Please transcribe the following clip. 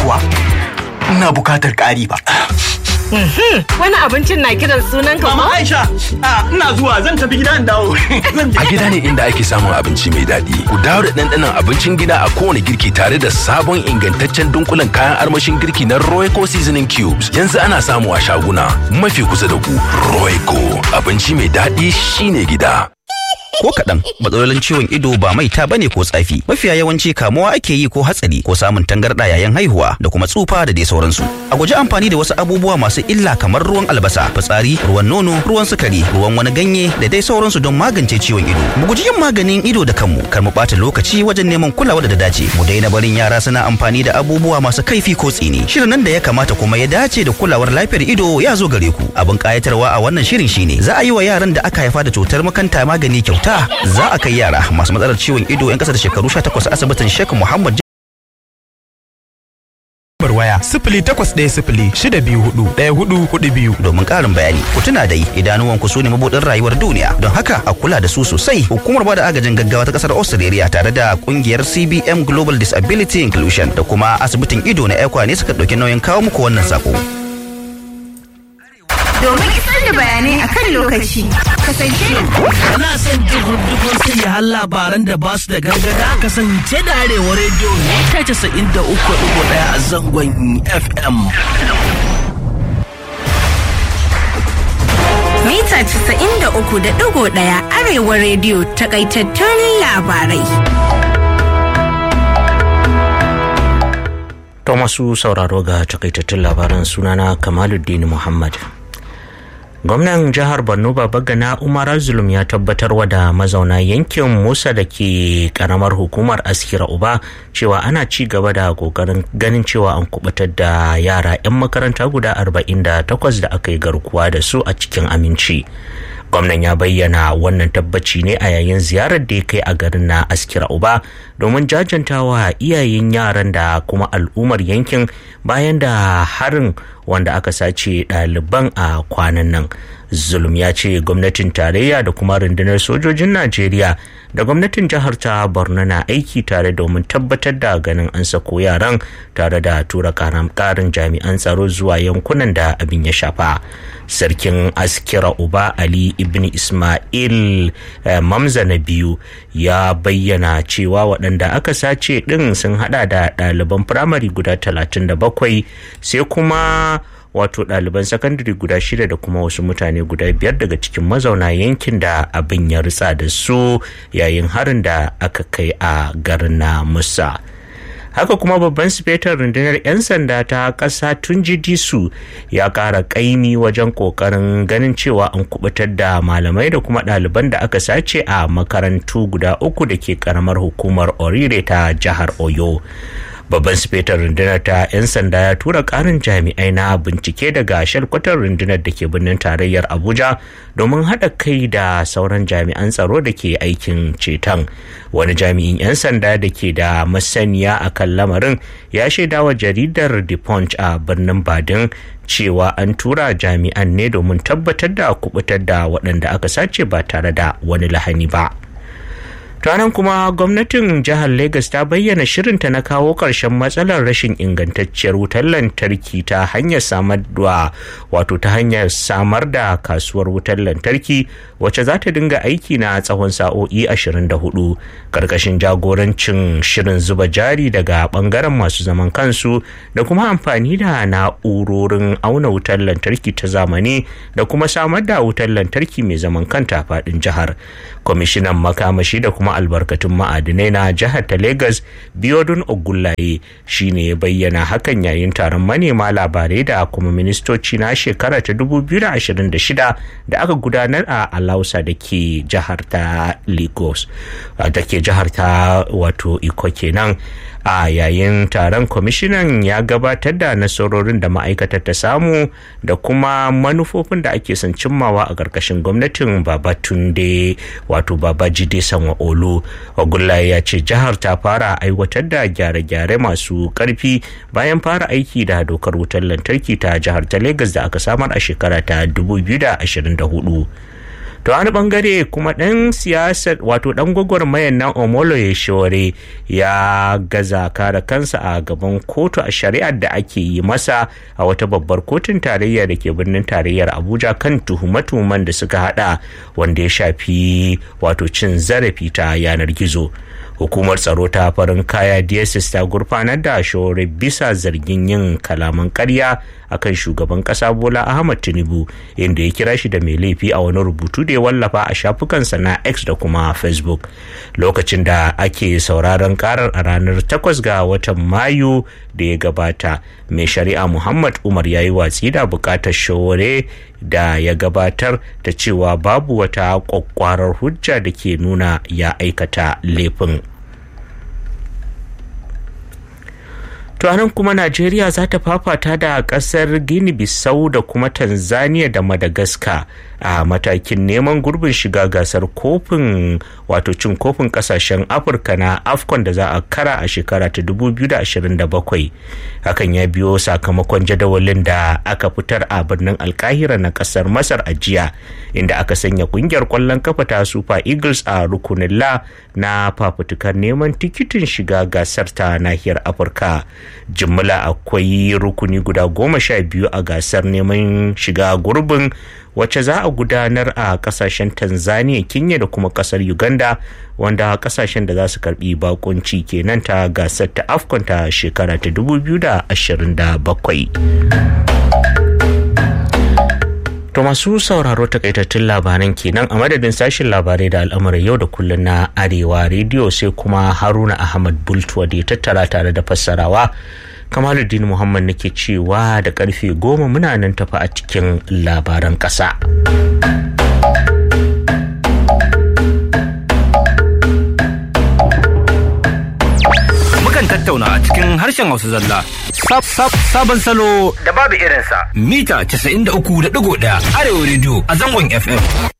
kuwa ina bukatar ƙari ba. Wani abincin na kiran sunan ka Mama ko? Aisha, a, ina zuwa zan tafi gida in dawo. Zan je. A gida ne inda ake samun abinci mai daɗi. Ku dawo da ɗanɗanon abincin gida a kowane girki tare da sabon ingantaccen dunkulen kayan armashin girki na Royco Seasoning Cubes. Yanzu ana samu a shaguna mafi kusa da ku. Royco abinci mai daɗi shine gida. ko kaɗan matsalolin ciwon ido ba maita bane ko tsafi mafiya yawanci kamuwa ake yi ko hatsari ko samun tangarɗa yayin haihuwa da kuma tsufa da dai sauransu a guji amfani da wasu abubuwa masu illa kamar ruwan albasa fitsari ruwan nono ruwan sukari ruwan wani ganye da dai sauransu don magance ciwon ido mu guji yin maganin ido da kanmu kar mu ɓata lokaci wajen neman kulawa da ta dace mu daina barin yara suna amfani da abubuwa masu kaifi ko tsini shirin nan da ya kamata kuma ya dace da kulawar lafiyar ido ya zo gare ku abin kayatarwa a wannan shirin shine za a yi wa yaran da aka haifa da cutar makanta magani kyauta za a kai yara masu matsalar ciwon ido 'yan kasa da shekaru 18 asibitin Sheikh Muhammad lambar waya sifili takwas ɗaya sifili shida biyu hudu ɗaya hudu hudu biyu. domin ƙarin bayani ku tuna dai idanuwanku su ne mabuɗin rayuwar duniya don haka a kula da su sosai hukumar bada agajin gaggawa ta ƙasar australia tare da ƙungiyar cbm global disability inclusion da kuma asibitin ido na ekwa ne suka ɗauki nauyin kawo muku wannan sako Domin isar da bayanai akan lokaci, kasance da Kana son jin dukkan sai har labaran da ba su da gargada kasance da arewa rediyo ne ta casa'in da uku ɗigo ɗaya a zangon FM. mita 93.1 Arewa rediyo takaitattun labarai. To masu sauraro ga takaitattun labaran sunana Kamaluddin Muhammad. Gwamnan jihar Borno Babagana Umar Zulum ya tabbatar wa da mazauna yankin Musa da ke karamar hukumar Askira Uba cewa ana ci gaba da kokarin ganin cewa an kubutar da yara 'yan makaranta guda 48 da aka yi garkuwa da su a cikin aminci. gwamnan ya bayyana wannan tabbaci ne a yayin ziyarar da ya kai a garin na askira uba domin jajantawa iyayen yaran da kuma al'ummar yankin bayan da harin wanda aka sace ɗaliban a kwanan nan zulum ya ce gwamnatin tarayya da kuma rundunar sojojin najeriya da gwamnatin jihar ta borno na aiki tare domin tabbatar da ganin an sako yaran tare da tura karin jami'an tsaro zuwa yankunan da abin ya shafa sarkin askira uba ali ibn ismail mamza na biyu ya bayyana cewa waɗanda aka sace ɗin sun hada da ɗaliban firamare guda 37 sai kuma wato ɗaliban sakandare guda shida da kuma wasu mutane guda biyar daga cikin mazauna yankin da abin ya ritsa da su yayin harin da aka kai a garin na musa haka kuma babban sifetar rundunar 'yan sanda ta ƙasa tunji disu ya ƙara ƙaimi wajen ƙoƙarin ganin cewa an kubutar da malamai da kuma ɗaliban da aka sace a makarantu guda uku da ke ƙaramar hukumar orire ta jihar oyo babban sifetar rundunar ta 'yan sanda ya tura karin jami'ai na bincike daga shalkwatar rundunar da ke birnin tarayyar abuja domin haɗa kai da sauran jami'an tsaro da ke aikin ceton wani jami'in 'yan sanda da ke da masaniya a kan lamarin ya shaida wa jaridar the punch a birnin badin cewa an tura jami'an ne domin tabbatar da kubutar da waɗanda aka sace ba tare da wani lahani ba. ranar kuma gwamnatin jihar Legas ta bayyana shirinta na kawo ƙarshen matsalar rashin ingantacciyar wutar lantarki ta hanyar samar da wato ta hanyar samar da kasuwar wutar lantarki wacce za ta dinga aiki na tsawon sa'o'i 24 karkashin jagorancin shirin zuba jari daga bangaren masu zaman kansu da kuma amfani da na'urorin auna wutar lantarki ta zamani da kuma samar da wutar lantarki mai zaman kanta faɗin jihar kwamishinan makamashi da kuma albarkatun ma'adinai na jihar ta Legas Biodun Ogullaye shine ya bayyana hakan yayin taron manema labarai da kuma ministoci na shekara ta 2026 da aka gudanar a Alausa da ke jihar ta Lagos da ke jihar ta wato Iko kenan a yayin taron kwamishinan ya gabatar da nasarorin da ma'aikatar ta samu da kuma manufofin da ake son cimmawa a ƙarƙashin gwamnatin babatunde wato babajide sanwa olu ogullaye ya ce jihar ta fara aiwatar da gyare-gyare masu ƙarfi bayan fara aiki da dokar wutar lantarki ta jihar ta Legas da aka samar a shekara ta 2024 to wani bangare kuma dan siyasar wato dan gwagwarmayar na omolo shore ya gaza kare kansa a gaban kotu a shari'ar da ake yi masa a wata babbar kotun tarayya da ke birnin tarayyar abuja kan tuhume-tuhumen da suka hada wanda ya shafi wato cin zarafi ta yanar gizo hukumar tsaro ta farin kaya dss ta gurfanar da shore bisa zargin yin kalaman karya akan shugaban kasa bola ahmad tinubu inda ya kira shi da mai laifi a wani rubutu da ya wallafa a shafukansa na x da kuma facebook lokacin da ake sauraron karar a ranar 8 ga watan mayu da ya gabata mai shari'a muhammad umar ya yi watsi da bukatar shore da ya gabatar da cewa babu wata kwakwarar hujja da ke nuna ya aikata laifin To nan kuma Najeriya za ta fafata da kasar Guinea Bissau da kuma Tanzania da Madagascar a matakin neman gurbin shiga gasar kofin wato cin kofin kasashen Afirka na AFCON da za a kara a shekara ta 2027. Hakan ya biyo sakamakon jadawalin da aka fitar a birnin Alkahira na kasar Masar a jiya inda aka sanya kungiyar kwallon kafa ta Super Eagles a rukunin la na fafutukar neman tikitin shiga gasar ta nahiyar Afirka. jimla akwai rukuni guda goma sha biyu a gasar neman shiga gurbin wacce za a gudanar a kasashen tanzania kenya da kuma kasar uganda wanda kasashen da za su karbi bakunci kenan ta gasar ta afcon ta shekara ta 2027 To masu sauraro takaitattun labaran kenan a madadin sashen labarai da al'amuran yau da kullum na Arewa rediyo sai kuma Haruna Ahmad Bultuwa da ya tattara tare da fassarawa. Kamaluddin Muhammad nake cewa da karfe goma muna nan tafi a cikin labaran ƙasa. Mukan tattauna a cikin harshen Hausa zalla. Sabon salo da babu irinsa. Mita 93.1 Arewa rediyo a zangon FM.